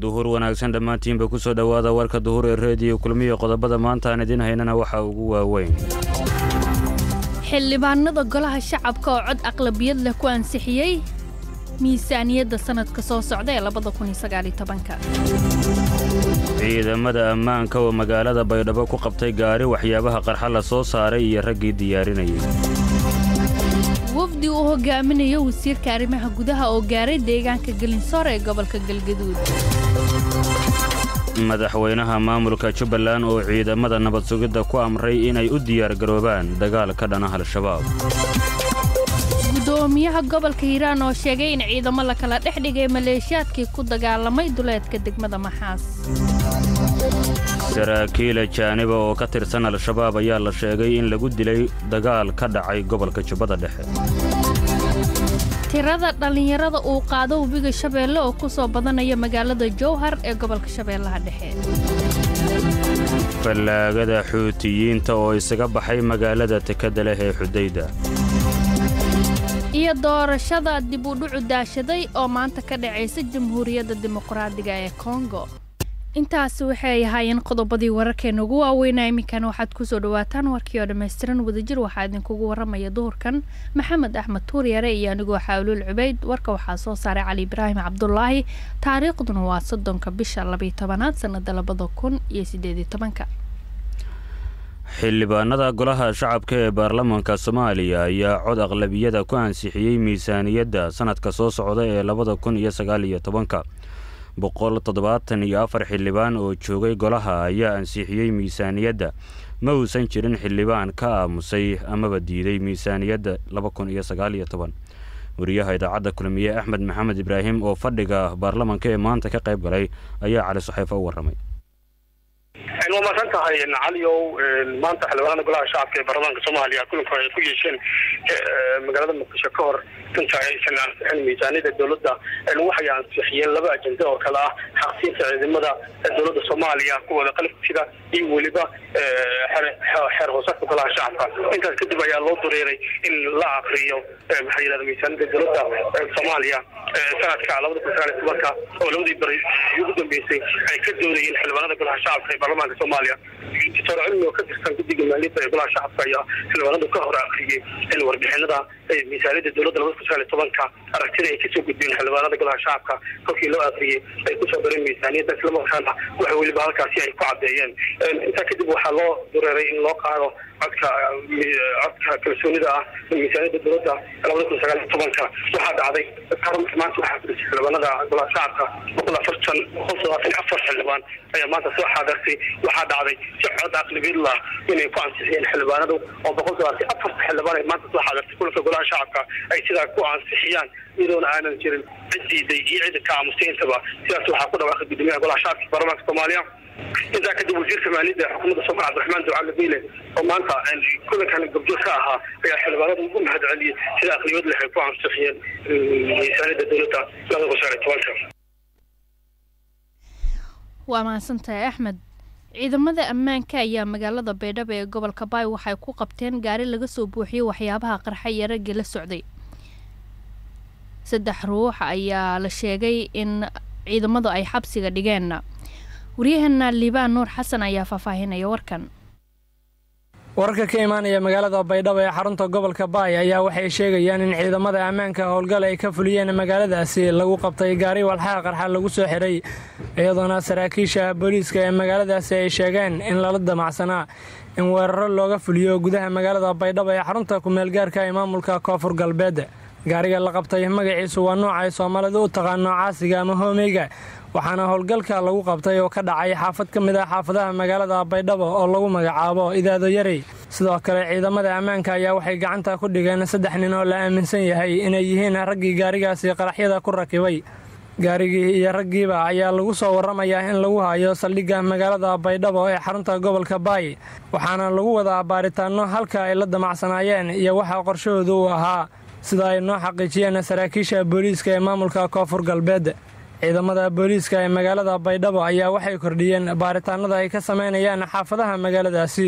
duhur wanaagsan dhammaantiinba ku soo dhowaada warka duhur ee reediyo kulmiyo qodobada maanta aan idiin haynana waxaa ugu waaweyn xildhibaanada golaha shacabka oo cod aqlabiyad leh ku ansixiyey miisaaniyadda sannadka soo socda ee ciidamada ammaanka oo magaalada baydhabo ku qabtay gaari waxyaabaha qarxa la soo saaray iyo raggii diyaarinayay wafdi uu hogaaminayo wasiirka arrimaha gudaha oo gaaray deegaanka gelinsoor ee gobolka galgaduud madaxweynaha maamulka jubbaland oo ciidamada nabad sugidda ku amray inay u diyaargaroobaan dagaal ka dhana al-shabaab gudoomiyaha gobolka hiiraan oo sheegay in ciidamo la kala dhex dhigay maleeshiyaadkii ku dagaalamay duleedka degmada maxaas saraakiila jaaniba oo ka tirsan al-shabaab ayaa la sheegay in lagu dilay dagaal ka dhacay gobolka jubbada dhexe tirada dhallinyarada uu qaado webiga shabeelle oo ku soo badanaya magaalada jowhar ee gobolka shabeellaha dhexe fallaagada xuutiyiinta oo isaga baxay magaalada tekada leh ee xudayda iyo doorashada dib u dhucu daashaday oo maanta ka dhacaysa jamhuuriyadda dimuqraadiga ee kongo intaasi waxay ahaayeen qodobadii wararkeena ugu waaweynaa iminkan waxaad kusoo dhawaataan warkii oo dhammaystiran wadajir waxaa idinkugu waramaya duhurkan maxamed axmed tuuryare iyo anigoo xaawluul cubayd warka waxaa soo saaray cali ibraahim cabdulaahi taariikhduna waa soddonka bisha labiyo tobanaad sannada labada kun iyo sideediyo tobanka xildhibaanada golaha shacabka ee baarlamaanka soomaaliya ayaa cod aqlabiyada ku ansixiyey miisaaniyadda sannadka soo socda ee labada kun iyo sagaal iyo tobanka boqol toddobaatan iyo afar xildhibaan oo joogay golaha ayaa ansixiyey miisaaniyadda ma uusan jirin xildhibaan ka aamusay amaba diiday miisaaniyadda laba kun iyo sagaal iyo toban wariyaha idaacadda kulmiye axmed maxamed ibraahim oo fadhiga baarlamaanka ee maanta ka qayb galay ayaa cali suxeefa u warramay waa mahadsan tahay caliow maanta xildhibaanada golaha shacabka ee baarlamaanka soomaaliya kulanka ay ku yeesheen magaalada muqdisho ka hor inta aysan ansixin miisaaniyada dowladda waxay ansixiyeen laba ajenda oo kale ah xaqsiinta ciidamada dowladda soomaaliya kuwooda qalabsida iyo weliba xeer hoosaadka golaha shacabka intaas kadib ayaa loo dureeray in la akriyo maxaa yidhahda miisaaniyada dowladda soomaaliya sanadka labada kun sagaal iyo tobanka oo labadii bari ugu dambeysay ay ka doonayeen xildhibaanada golaha shacabka ee baarlamaanka soomaaliya doctor cilmi oo ka tirsan guddiga maaliyadda ee golaha shacabka ayaa xildhibaanadu ka hor akriyey in warbixinada miisaaniyada dowladda labada kun sagaal iyo tobanka aragtida ay kasoo gudbeen xildhibaanada golaha shacabka kolkii loo akriyey ay kusoo dareen miisaaniyadda islamarkaana waxa weliba halkaasi ay ku caddeeyeen intaa kadib waxaa loo dureeray in loo qaado codka codka kalsoonida ah miisaaniyadda dowladda labada kun sagaal iyo tobanka waxaa dhacday maanta waxaa fadhisay xildhibaanada golaha shacabka boqol afartan boqol todobaatan iyo afar xildhibaan ayaa maanta soo xaadartay waxaa dhacday si cod aqlabiyad lah inay ku ansixiyeen xildhibaanadu oo boqol todobaatan afarta xildhibaan ay maanta soo xaadartay kulanka golaha shacabka ay sidaa ku ansixiyaan iyadoona aanan jirin cid diiday iyo cida ka aamusay intaba sidaas waxaa ku dhawaaqay gudoomiyaha golaha shacabka baarlamaanka soomaaliya intaa kadib wasiirka maaliyadda xukuumadda soomaal cabdiraxmaan ducaale biile oo maanta kulankan gobjoog ka ahaa ayaa xildhibaanada ugu mahad celiyey sida aqliyad leh ay ku ansixiyeen miisaaniyadda dowladda labada kun sagaal iyo tobanka waa mahadsantahay axmed ciidamada ammaanka ayaa magaalada baydhabo ee gobolka baay waxay ku qabteen gaari laga soo buuxiyey waxyaabaha qarxa iyo raggii la socday saddex ruux ayaa la sheegay in ciidamadu ay xabsiga dhigeen waryaheena liibaan nuur xasan ayaa faahfaahinaya warkan wararka ka imaanaya magaalada baydhabo ee xarunta gobolka baay ayaa waxay sheegayaan in ciidamada ammaanka howlgal ay ka fuliyeen magaaladaasi lagu qabtay gaari walxaha qarxa lagu soo xiray iyadoona saraakiisha booliiska ee magaaladaasi ay sheegeen in lala damacsanaa in weeraro looga fuliyo gudaha magaalada baydhabo ee xarunta kumeelgaarka ee maamulka koonfur galbeed gaariga la qabtay magaciisu waa nooca ay soomaalidu u taqaano caasiga ama hoomeyga waxaana howlgalka lagu qabtay oo ka dhacay xaafad ka mid ah xaafadaha magaalada baydhabo oo lagu magacaabo idaado yarey sidoo kale ciidamada ammaanka ayaa waxay gacanta ku dhigeen saddex nin oo la aaminsan yahay inay yihiin raggii gaarigaasi qaraxyada ku rakibay gaarigii iyo raggiiba ayaa lagu soo warramayaa in lagu hayo saldhigga magaalada baydhabo ee xarunta gobolka baay waxaana lagu wadaa baaritaanno halka ay la damacsanaayeen iyo waxa qorshahoodu uu ahaa sida ay noo xaqiijiyeen saraakiisha booliiska ee maamulka koonfur galbeed ciidamada booliiska ee magaalada baydhabo ayaa waxay kordhiyeen baaritaanada ay ka samaynayaan xaafadaha magaaladaasi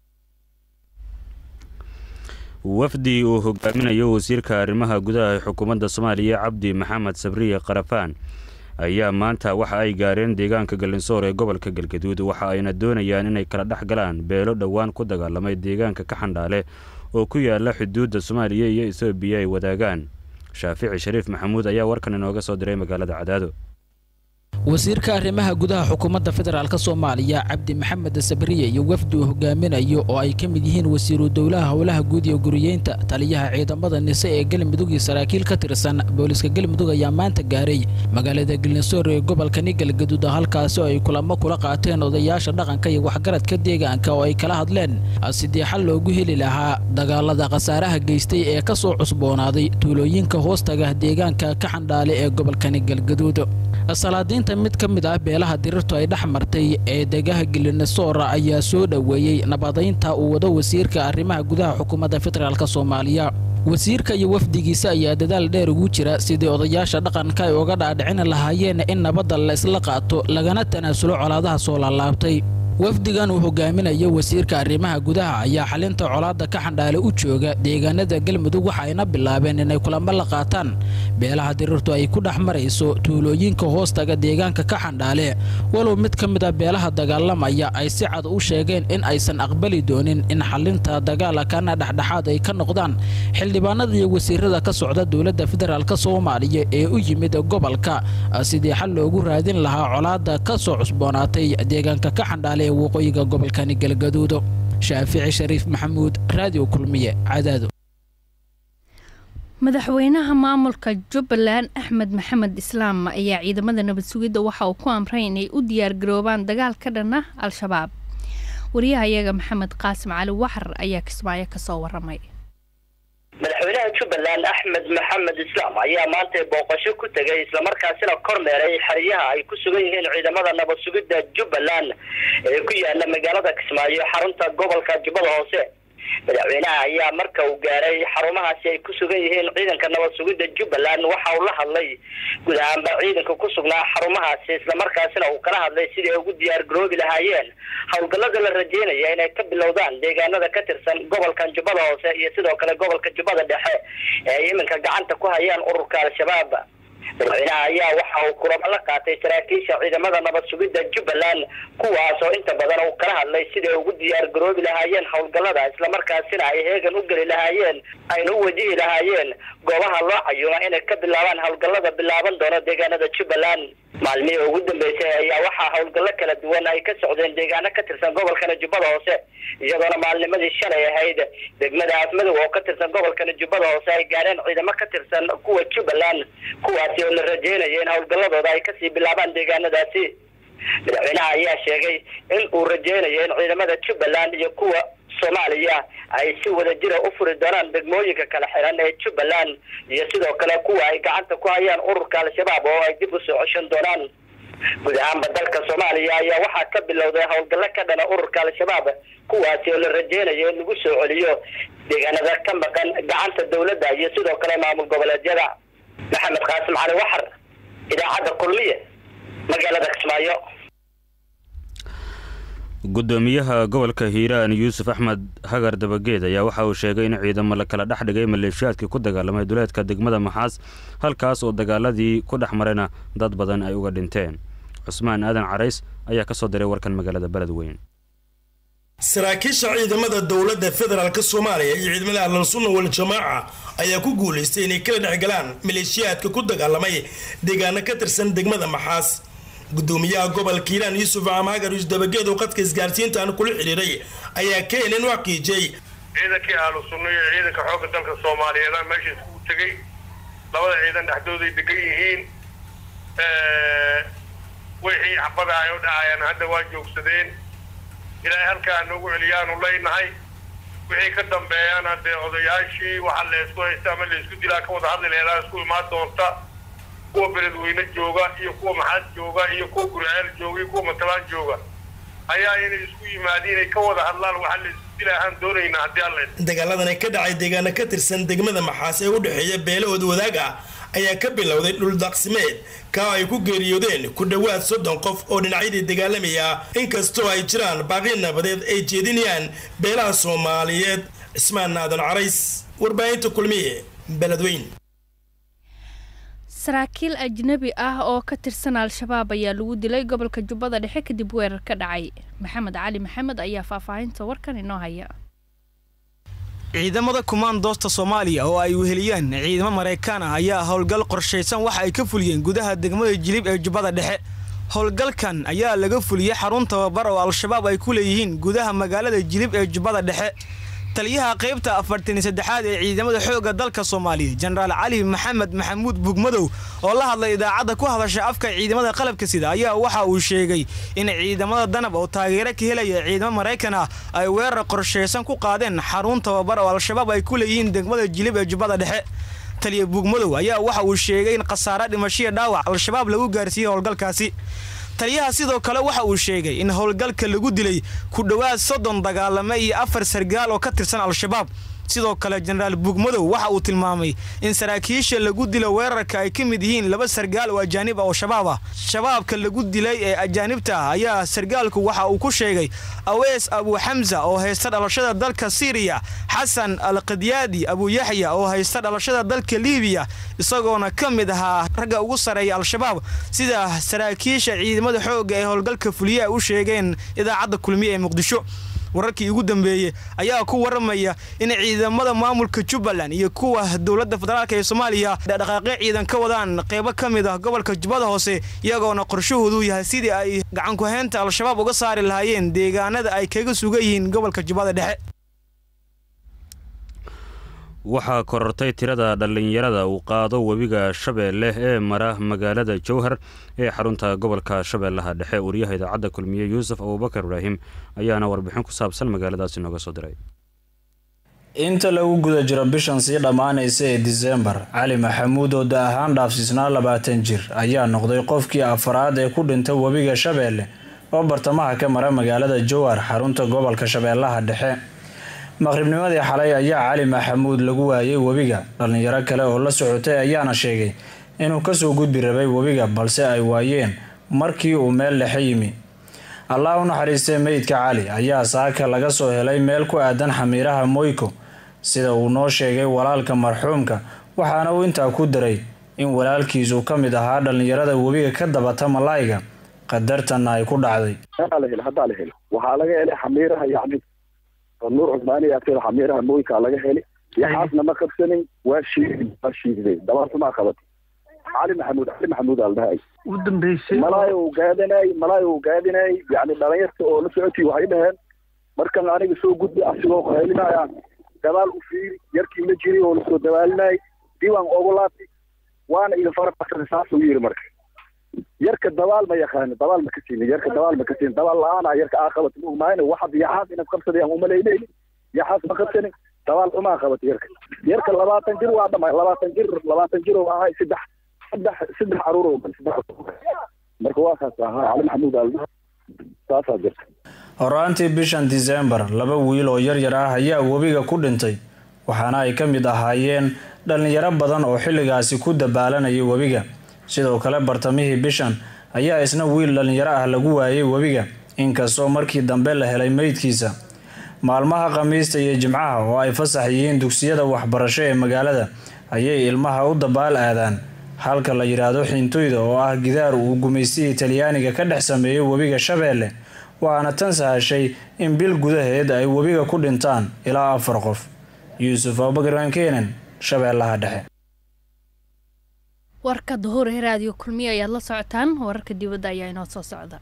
wafdi uu hogaaminayo wasiirka arrimaha gudaha ee xukuumadda soomaaliya cabdi maxamed sabriye qarafaan ayaa maanta waxa ay gaareen deegaanka galinsoor ee gobolka galgaduud waxa ayna doonayaan inay kala dhex galaan beelo dhowaan ku dagaalamay deegaanka ka xandhaale oo ku yaala xuduudda soomaaliya iyo etoobiya ay wadaagaan shaafici shariif maxamuud ayaa warkan inooga soo diray magaalada cadaado wasiirka arrimaha gudaha xukuumadda federaalk soomaaliya cabdi maxamed sabriye iyo wafdi uu hogaaminayo oo ay ka mid yihiin wasiiru dowlaha howlaha guud iyo guriyeynta taliyaha ciidamada nise ee galmudug iyo saraakiil ka tirsan booliska galmudug ayaa maanta gaaray magaalada galnisoor ee gobolkani galgaduud halkaasi oo ay kulamo kula qaateen odayaasha dhaqanka iyo waxgaradka deegaanka oo ay kala hadleen sidii xal loogu heli lahaa dagaalada khasaaraha geystay ee ka soo cusboonaaday tuulooyinka hoostaga deegaanka ka xandhaale ee gobolkani galgaduud salaadiinta mid ka mid ah beelaha dirirtu ay dhex martay ee degaha gelinesoora ayaa soo dhoweeyey nabadaynta uu wado wasiirka arrimaha gudaha xukuumadda federaalk soomaaliya wasiirka iyo wafdigiisa ayaa dadaal dheer ugu jira sidii odayaasha dhaqanka ay uga dhaadhicin lahaayeen in nabadda la isla qaato lagana tanaasulo colaadaha soo laalaabtay wafdigan uu hogaaminayo wasiirka arrimaha gudaha ayaa xalinta colaadda ka xandhaale u jooga deegaanada galmudug waxa ayna bilaabeen inay kulamo la qaataan beelaha dirirtu ay ku dhex marayso tuulooyinka hoostaga deegaanka ka xandhaale walow mid ka mid a beelaha dagaalamaya ay si cad u sheegeen in aysan aqbali doonin in xalinta dagaalakana dhexdhexaad ay ka noqdaan xildhibaanada iyo wasiirada ka socda dowladda federaalk soomaaliya ee u yimid gobolka sidii xal loogu raadin lahaa colaadda ka soo cusboonaatay deegaanka ka xandhaale ee waqooyiga gobolkani galgaduudo shaafici shariif maxamuud raadiyo kulmiye cadaado madaxweynaha maamulka jubbaland axmed maxamed islaam ayaa ciidamada nabad sugidda waxa uu ku amray inay u diyaargaroobaan dagaal ka dhan ah al-shabaab wariyaha iyaga maxamed qaasim cali waxar ayaa kismaayo kasoo waramay madaxweynaha jubbaland axmed maxamed islaam ayaa maanta booqasho ku tegay islamarkaasina kormeeray xeryaha ay ku sugan yihiin ciidamada nabad sugidda jubbaland ee ku yaala magaalada kismaayo xarunta gobolka jubbada hoose madaxweynaha ayaa marka uu gaaray xarumahaasi ay ku sugan yihiin ciidanka nabad sugidda jubbaland waxa uu la hadlay guud ahaanba ciidanka ku sugnaa xarumahaasi islamarkaasina uu kala hadlay sidii ay ugu diyaar garoobi lahaayeen howlgallada la rajeynaya inay ka bilowdaan deegaanada ka tirsan gobolkan jubbada hoose iyo sidoo kale gobolka jubbada dhexe ee ay iminka gacanta ku hayaan ururka al-shabaab madaxweynaha ayaa waxa uu kulamo la qaatay saraakiisha ciidamada nabad sugidda jubbaland kuwaas oo inta badan uu kala hadlay siday ugu diyaar garoobi lahaayeen howlgallada islamarkaasina ay heegan u geli lahaayeen ayna u wajihi lahaayeen goobaha loo cayuma inay ka bilaabaan howlgallada bilaaban doono deegaanada jubbaland maalmihii ugu dambeysay ayaa waxaa howlgallo kala duwan ay ka socdeen deegaano ka tirsan gobolkana jubbada hoose iyadoona maalnimadii shalay ahayd degmada afmadow oo ka tirsan gobolkana jubbada hoose ay gaareen ciidamo ka tirsan kuwa jubbaland kuwaasi oo la rajeynaya in howlgalladooda ay kasii bilaabaan deegaanadaasi madaxweynaha ayaa sheegay in uu rajeynayo in ciidamada jubbaland iyo kuwa soomaaliya ay si wada jira u furi doonaan degmooyinka kala xiran ee jubbaland iyo sidoo kale kuwa ay gacanta ku hayaan ururka al-shabaab oo ay dib u soo ceshan doonaan guud ahaanba dalka soomaaliya ayaa waxaa ka bilowday howlgallo ka dhana ururka al-shabaab kuwaasi oo la rajeynayo in lagu soo celiyo deegaanada ka maqan gacanta dowladda iyo sidoo kale maamul goboleedyada maxamed qaasim cali waxar idaacadda kulmiye magaalada kismaayo gudoomiyaha gobolka hiiraan yuusuf axmed hagar dabageed ayaa waxa uu sheegay in ciidamo la kala dhex dhigay maleeshiyaadkii ku dagaalamay duleedka degmada maxaas halkaas oo dagaaladii ku dhex marayna dad badan ay uga dhinteen cusmaan aadan carays ayaa ka soo diray warkan magaalada beledweyn saraakiisha ciidamada dowladda federaalk soomaaliya iyo ciidamada ahlalsunna wal-jamaaca ayaa ku guulaystay inay kala dhex galaan maleeshiyaadka ku dagaalamay deegaano ka tirsan degmada maxaas gudoomiyaha gobolka hiiraan yuusuf amhagar yuus dabageed oo qadka isgaarsiintaan kula xidhiiray ayaa keenan u xaqiijiyey ciidankii ahlu sunna iyo ciidanka xoogga dalka soomaaliyeed meesha iskugu tegay labada ciidan dhexdooday degan yihiin wixii xabada ay u dhacayaan hadda waa joogsadeen ilaahay halkaa noogu celiyaanu leynahay wixii ka dambeeyaan haddee odayaashii waxa laysku haysta ama laysku dilaa ka wada hadli laheedaa isku imaan doonta kuwa beledweyne jooga iyo kuwa maxaad jooga iyo kuwa gurceel jooga iyo kuwa matalaan jooga ayaa inay isku yimaadiin ay ka wada hadlaan waxa laysku dila ahaan doonaynaa haddii alla dagaaladani ka dhacay deegaano ka tirsan degmada maxaas ee u dhexeeya beelahood wadaag ah ayaa ka bilowday dhuldaaqsimeed kaa ay ku geeriyoodeen ku dhowaad soddon qof oo dhinacyadii dagaalamaya inkastoo ay jiraan baaqi nabadeed ay jeedinayaan beelaha soomaaliyeed cismaan aadan carays warbaahinta kulmiye beledweyn saraakiil ajnabi ah oo ka tirsan al-shabaab ayaa lagu dilay gobolka jubbada dhexe kadib weerar ka dhacay maxamed cali maxamed ayaa faahfaahinta warkan inoo haya ciidamada kumaandoosta soomaaliya oo ay weheliyaan ciidamo maraykaan ah ayaa howlgal qorshaysan waxa ay ka fuliyeen gudaha degmada jilib ee jubbada dhexe howlgalkan ayaa laga fuliyey xarun tababar oo al-shabaab ay ku leeyihiin gudaha magaalada jilib ee jubbada dhexe taliyaha qaybta afartan iyo saddexaad ee ciidamada xoogga dalka soomaaliya jenaraal cali maxamed maxamuud bugmadow oo la hadlay idaacadda ku hadasha afka ciidamada qalabka sida ayaa waxa uu sheegay in ciidamada danab oo taageero ka helaya ciidamo maraykan ah ay weerar qorshaysan ku qaadeen xarun tababar oo al-shabaab ay ku leeyihiin degmada jilib ee jubbada dhexe taliya bugmadow ayaa waxa uu sheegay in khasaare dhimashiya dhaawac al-shabaab lagu gaarsiiyey howlgalkaasi taliyaha sidoo kale waxa uu sheegay in howlgalka lagu dilay ku dhowaad soddon dagaalame iyo afar sargaal oo ka tirsan al-shabaab sidoo kale jenaraal bugmadow waxa uu tilmaamay in saraakiisha lagu dilo weerarka ay ka mid yihiin laba sargaal oo ajaanib ah oo shabaab ah shabaabka lagu dilay ee ajaanibta ah ayaa sargaalku waxa uu ku sheegay awees abu xamsa oo haysta dhalashada dalka siiriya xasan al qadyaadi abu yaxya oo haysta dhalashada dalka liibiya isagoona ka mid ahaa ragga ugu sareeya al-shabaab sida saraakiisha ciidamada xoogga ee howlgalka fuliye ay u sheegeen idaacadda kulmiye ee muqdisho wararkii ugu dambeeyey ayaa ku waramaya in ciidamada maamulka jubbaland iyo kuwa dowladda federaalk ee soomaaliya dhaqaaqyo ciidan ka wadaan qeybo ka mid ah gobolka jubbada hoose iyagoona qorshahoodu yahay sidii ay gacankuhaynta al-shabaab uga saari lahaayeen deegaanada ay kaga sugan yihiin gobolka jubbada dhexe waxaa korortay tirada dhallinyarada uu qaado webiga shabeelle ee mara magaalada jowhar ee xarunta gobolka shabeellaha dhexe wariyaha idaacadda kulmiye yuusuf abubakar ibraahim ayaana warbixin ku saabsan magaaladaasi nooga soo diray inta lagu guda jiro bishan sii dhammaanaysa ee disembar cali maxamuud oo da ahaan dhaafsiisnaa labaatan jir ayaa noqday qofkii afaraad ee ku dhintay webiga shabeelle oo bartamaha ka mara magaalada jowhar xarunta gobolka shabeellaha dhexe maqribnimadii xalay ayaa cali maxamuud lagu waayay webiga dhallinyaro kale oo la socotay ayaana sheegay inuu kasoo gudbi rabay webiga balse ay waayeen markii uu meel dhexe yimi allah u naxariistay meydka cali ayaa saaka laga soo helay meel ku aadan xamiiraha moyko sida uu noo sheegay walaalka marxuumka waxaana uu intaa ku daray in walaalkiisu ka mid ahaa dhallinyarada webiga ka dabata malayga qadartanna ay ku dhacday waxaa laga helay xamiiraha yani nuur cusmaani agteeda xamiiraha mooykaa laga heli yaxaasna ma qabsanin waa shiiday waa shiiday dabaartumaa qabatay cali maxamuud cali maxamuud aa la dhahay u dambeysay malaay uu gaadinay malaay uu gaadinay yani dhalinyarta oo la socotii waxay dhaheen markan aniga soo gudbi asigoo qahelinaya dabaal u fiiri yarkii la jiray oo lasoo dabaalinayay diiwaan ogu laabti waana idin fara saasuu yiri marka yarka dabaal ma yaqaano dabaal ma ka siinin yarka dabaal ma ka siinin dabaal la-aana yarka aa qabat ma ogmaayna waxad yaxaas inaad qabsadayaan umalaynayni yaxaas ma qabsanin dabaal xumaa qabatay yarka yarka labaatan jir waa dhama labaatan jir labaatan jir oo ahay saddex saddex saddex caruur oo saddex marka waa kaas ahaa cali maxamuud al saasaa jirta horaantii bishan disembar laba wiil oo yaryar ah ayaa webiga ku dhintay waxaana ay ka mid ahaayeen dhallinyaro badan oo xilligaasi ku dabaalanayay webiga sidoo kale bartamihii bishan ayaa isna wiil dhallinyaro ah lagu waayay webiga inkastoo markii dambe la helay meydkiisa maalmaha khamiista iyo jimcaha oo ay fasax yihiin dugsiyada waxbarasho ee magaalada ayay ilmaha u dabaal aadaan halka la yidhaahdo xintoyda oo ah gidaar uu gumaystihii talyaaniga ka dhex sameeyey webiga shabeelle waxaana tan sahashay in bil gudaheed ay webiga ku dhintaan ilaa afar qof yuusuf abubakar wankeenan shabeellaha dhexe warka duhur ee raadiyo kulmiye ayaad la socotaan wararka dibadda ayaa inoo soo socda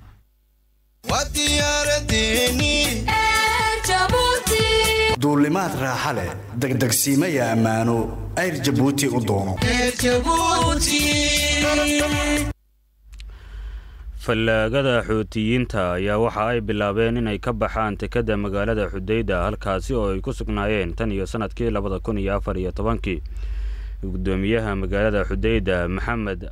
duulimaad raaxa leh degdegsiimaya ammaano ayr jabuuti u doono fallaagada xuutiyiinta ayaa waxa ay bilaabeen inay ka baxaan tekada magaalada xudayda halkaasi oo ay ku sugnaayeen tan iyo sanadkii labada kun iyo afar iyo tobankii gudoomiyaha magaalada xudayda maxamed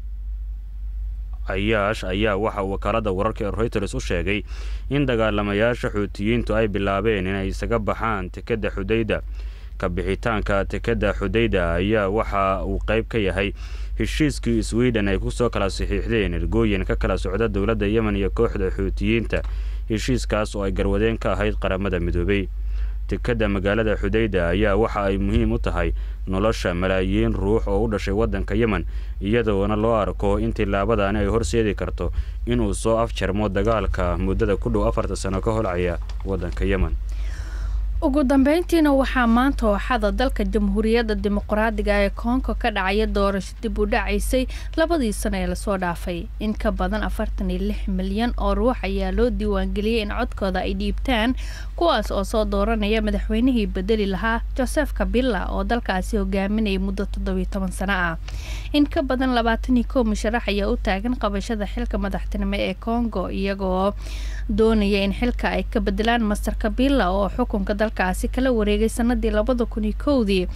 cayaash ayaa waxa wakaalada wararka ee reuters u sheegay in dagaalamayaasha xuutiyiintu ay bilaabeen inay isaga baxaan tekada xudayda kabixitaanka tekada xudayda ayaa waxa uu qayb ka yahay heshiiskii sweden ay kusoo kala saxiixdeen ergooyin ka kala socda dowladda yemen iyo kooxda xuutiyiinta heshiiskaas oo ay garwadeen ka ahayd qaramada midoobay dekadda magaalada xudayda ayaa waxa ay muhiim u tahay nolosha malaayiin ruux oo u dhashay waddanka yemen iyadoona loo arko in tillaabadaani ay horseedi karto inuu soo afjarmo dagaalka muddada ku dhow afarta sano ka holcaya waddanka yemen ugu dambeyntiina waxaa maanta ooxada dalka jamhuuriyadda dimuqraadiga ee koongo ka dhacaya doorasho dib u dhacaysay labadii sano ee lasoo dhaafay in ka badan afartan iyo lix milyan oo ruux ayaa loo diiwaangeliyey in codkooda ay dhiibtaan kuwaas oo soo dooranaya madaxweynihii bedeli lahaa joseph kabila oo dalkaasi hogaaminayay muddo toddobiyo toban sano ah in ka badan labaatan iyo kow musharax ayaa u taagan qabashada xilka madaxtinimo ee kongo iyagoo doonaya in xilka ay ka bedelaan master kabila oo xukunka dalkaasi kala wareegay sanadii labada kun iyo kowdii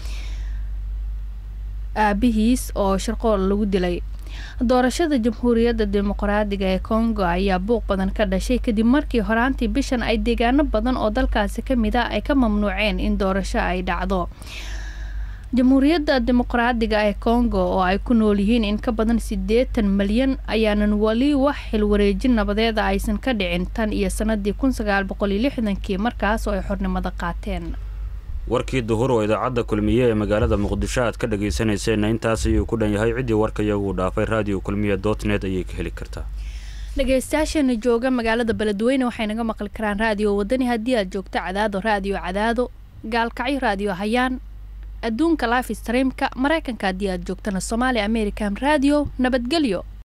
aabihiis oo sharqool lagu dilay doorashada jamhuuriyadda dimuqraadiga ee kongo ayaa buuq badan ka dhashay kadib markii horaantii bishan ay deegaano badan oo dalkaasi ka mid a ay ka mamnuuceen in doorasho ay dhacdo jamhuuriyadda dimuqraadiga ee kongo oo ay ku nool yihiin in ka badan siddeetan malyan ayaanan weli wax xilwareejin nabadeeda aysan ka dhicin tan iyo sanadii kun sagaal boqol iyo lixdankii markaas oo ay xornimada qaateen warkii duhur oo idaacadda kulmiye ee magaalada muqdisho aad ka dhagaysanayseena intaas ayuu ku dhan yahay ciddii warka iyagu dhaafay radio kulmiye dot net ayay ka heli kartaa dhagaystayaasheena jooga magaalada beledweyne waxay naga maqli karaan raadiyo wadani haddii aad joogto cadaado raadiyo cadaado gaalkacyo raadiyo hayaan adduunka life streamka maraykanka haddii aad joogtana somaali american radio nabadgelyo